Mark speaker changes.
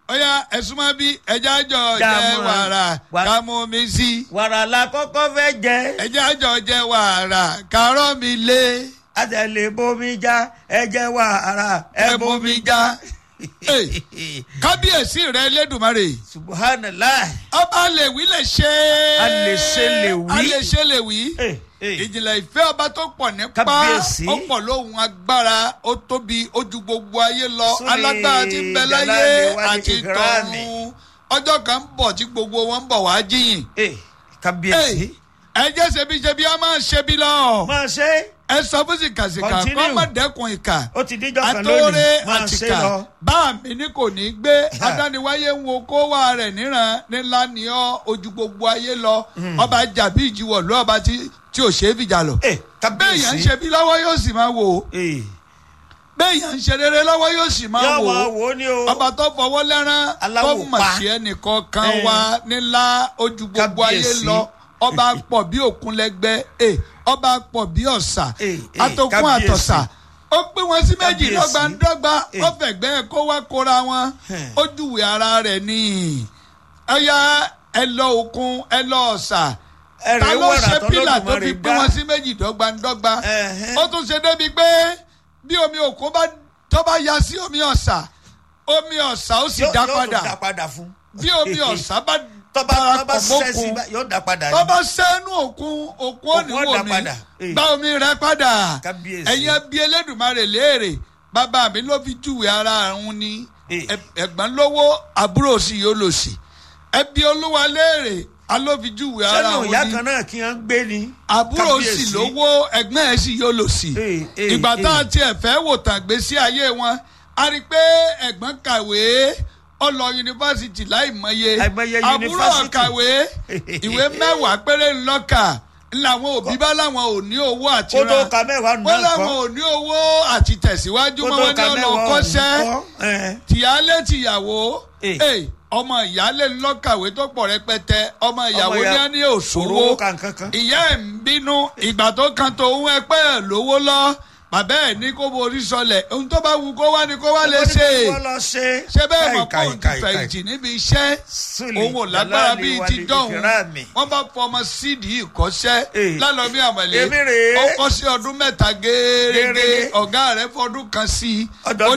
Speaker 1: ọ̀yà ẹ̀sùn máa bí ẹja jọ
Speaker 2: Já
Speaker 1: jẹ
Speaker 2: mọ́.
Speaker 1: wàrà
Speaker 2: Wà-
Speaker 1: ká mú mi sí
Speaker 2: wàrà la kọ́kọ́ fẹ́ jẹ
Speaker 1: ẹja jọ jẹ wàrà kárọ̀ mi lé
Speaker 2: àtẹlẹ bomi já ẹjẹ wàrà ẹ
Speaker 1: ẹ
Speaker 2: bomi
Speaker 1: bomi já. Hey, kábíyèsí rẹ lẹ́dùnmarè
Speaker 2: subhanallah
Speaker 1: ọba lè wí lè ṣe
Speaker 2: A lè ṣe lè wí.
Speaker 1: a lè ṣe lè wí
Speaker 2: Eh, eh.
Speaker 1: ìjìnlẹ̀ ìfẹ́ ọba tó pọ̀ nípa
Speaker 2: Kábíyèsí.
Speaker 1: ó pọ̀ lóhun agbára ó tóbi ó ju gbogbo ayé lọ
Speaker 2: Súlè
Speaker 1: alágbára tí ń bẹ láyé
Speaker 2: Jàlálì wá ní
Speaker 1: àti
Speaker 2: ìkírámì.
Speaker 1: tọ̀run ọjọ́ kan ń bọ̀ tí gbogbo wọn ń bọ̀ wá jíyìn
Speaker 2: Eh, kábíyèsí
Speaker 1: ẹ jẹ́ ṣebí ṣebí a máa ṣe bí lọ
Speaker 2: máa ṣe
Speaker 1: ẹ sọ fún sìkàsìkà
Speaker 2: Continue.
Speaker 1: kọ́ má dẹ́kun ìkà
Speaker 2: ó ti díjọ́ kan
Speaker 1: àtòrè
Speaker 2: lónìí máa ṣe
Speaker 1: àtìkà
Speaker 2: lọ
Speaker 1: bá mi ní kò ní gbé adániwáyé ń wo kó wà rẹ̀ níran nílá ni ọ́ ojú gbogbo ayé lọ ọba jàbí ìjìwọ̀ ló ọba tí tí ò ṣe é fìjà lọ.
Speaker 2: Eh,
Speaker 1: béèyàn ń
Speaker 2: kábíyèsí
Speaker 1: ṣe bí lọ́wọ́ yóò sì máa wò ó
Speaker 2: Eh,
Speaker 1: béèyàn ń ṣe rere lọ́wọ́ yóò sì máa
Speaker 2: yóò
Speaker 1: wò
Speaker 2: wá
Speaker 1: ó
Speaker 2: wò ó ní o
Speaker 1: ọba tó fọwọ́ lẹ́rán tó
Speaker 2: Aláwò
Speaker 1: mà
Speaker 2: pa.
Speaker 1: sí ẹnìkan kan
Speaker 2: Eh.
Speaker 1: wá nílá ojú gbogbo ayé
Speaker 2: Kábíyèsí.
Speaker 1: lọ ọba pọ̀ bí òkun lẹ́gbẹ́ eh, ọba pọ̀ bí ọ̀sà
Speaker 2: Eh, eh,
Speaker 1: atokun
Speaker 2: kábíyèsí.
Speaker 1: àtọ̀sà ó pín wọn sí méjì
Speaker 2: Kábíyèsí.
Speaker 1: dọ́gbandọ́gba
Speaker 2: Eh.
Speaker 1: ó fẹ̀gbẹ́ kó wá kóra wọn
Speaker 2: Hmm.
Speaker 1: ó júwe ara rẹ̀ ní ẹ̀yà ẹ lọ òkun ẹ lọ ọ̀sà
Speaker 2: ẹrẹ
Speaker 1: ta ló
Speaker 2: wàrà
Speaker 1: ṣe pílà tó
Speaker 2: tọ́lọ́dúnmọ́
Speaker 1: fi
Speaker 2: rẹ̀
Speaker 1: pín
Speaker 2: dá
Speaker 1: wọn sí méjì dọ́gbandọ́gba
Speaker 2: Ẹ̀hẹ́n.
Speaker 1: ó tún ṣe débi pé bí omi òkun bá tó bá ya sí omi ọ̀sà omi ọ̀sà ó sì
Speaker 2: Yóò-
Speaker 1: dá
Speaker 2: yóò tún
Speaker 1: padà
Speaker 2: dá padà fún
Speaker 1: bí omi ọ̀sà bá
Speaker 2: tọ́ba tọ́ba
Speaker 1: darapọ̀
Speaker 2: ṣiṣẹ́ sí
Speaker 1: mọ́kun
Speaker 2: bá- yóò dá padà
Speaker 1: tó
Speaker 2: ní.
Speaker 1: bá sẹ́nu òkun òkun ò ní
Speaker 2: Òkun ó
Speaker 1: wò
Speaker 2: dá
Speaker 1: mí
Speaker 2: padà. Eh.
Speaker 1: gba omi rẹ padà
Speaker 2: Kábíyèsí.
Speaker 1: ẹ̀yin ẹbí Elédùmarè léèrè bàbá mi ló fi júwe ara òun ní
Speaker 2: Eh.
Speaker 1: ẹ- ẹ̀gbọ́n lówó àbúrò sì yóò lò sí ẹbí olúwa léèrè alófi júwe ara
Speaker 2: sẹ́nu
Speaker 1: òun
Speaker 2: ìyá
Speaker 1: ní
Speaker 2: kan náà kí wọ́n gbé ni.
Speaker 1: àbúrò sì
Speaker 2: Kábíyèsí.
Speaker 1: lówó ẹ̀gbọ́n ẹ̀ sì yóò lò sí
Speaker 2: Eh, eh,
Speaker 1: ìgbà tá a
Speaker 2: eh.
Speaker 1: tiẹ̀ fẹ́ wò tàn gbé sí ayé wọn a rí i pé ẹ̀gbọ́n kàwé ó lọ yunifásitì láì mọye
Speaker 2: Àìmọye
Speaker 1: àbúrò
Speaker 2: yunifásitì.
Speaker 1: kàwé ìwé mẹ́wàá péré ńlọ́kà làwọn òbí bá láwọn ò ní owó àti
Speaker 2: kó tó
Speaker 1: ra
Speaker 2: ka mẹ́wàá nù
Speaker 1: wọ́n
Speaker 2: náà
Speaker 1: láwọn
Speaker 2: kọ́
Speaker 1: ò ní owó àti tẹ̀síwájú
Speaker 2: kó
Speaker 1: mọ́
Speaker 2: tó
Speaker 1: wọn ní
Speaker 2: ka
Speaker 1: ọ̀nà
Speaker 2: mẹ́wàá
Speaker 1: kọ́ṣẹ́
Speaker 2: ọ̀hún kọ́ ẹ̀.
Speaker 1: tìyálé tìyàwó
Speaker 2: Eh.
Speaker 1: eh, ọmọ ìyálé ńlọ́kàwé tó pọ̀ rẹpẹtẹ ọmọ ìyàwó
Speaker 2: ìyá-
Speaker 1: ní á ní òṣòwò
Speaker 2: òróró kankankan.
Speaker 1: ìyá ẹ̀ ń bínú ìgbà tó kan tó ń ẹpẹ́ ẹ̀ lówó lọ bàbá ẹ̀ ní kó borí sọlẹ̀ ohun tó bá wù kó wá ní kó wá lè ṣe
Speaker 2: wọ́n lọ ṣe.
Speaker 1: ṣé bẹ́ẹ̀ mọ̀ pé
Speaker 2: Káì,
Speaker 1: òun ti
Speaker 2: káì, káì,
Speaker 1: fẹ̀yìntì níbi iṣẹ́
Speaker 2: Súlè
Speaker 1: òun ò lágbára
Speaker 2: Jàlálì
Speaker 1: bíi
Speaker 2: wá
Speaker 1: ti
Speaker 2: ní
Speaker 1: dọ́hùn
Speaker 2: ìkírámì.
Speaker 1: wọ́n bá fọmọ sídìí ìkọ́ṣẹ́
Speaker 2: Eh.
Speaker 1: lálọ́mí àmọ̀lé
Speaker 2: Èmi rèé.
Speaker 1: ó kọ́ sí ọdún mẹ́ta géérégé
Speaker 2: Gérégé.
Speaker 1: ọ̀gá rẹ̀ fọdún kan sí i
Speaker 2: Ọdọọdún